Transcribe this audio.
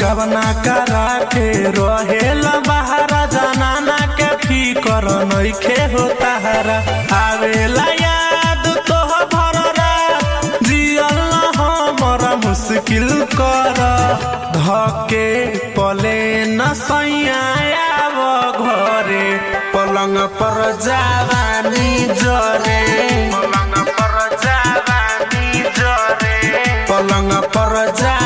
गवना करा के रहेला बहारा जनाना के फिकर नइखे होता हरा आवेला याद तोह भर रात जियल न हमरा मुश्किल कर धके पले न सैया आव घरे पलंग पर जावानी जरे पलंग पर जावानी जरे पलंग पर जा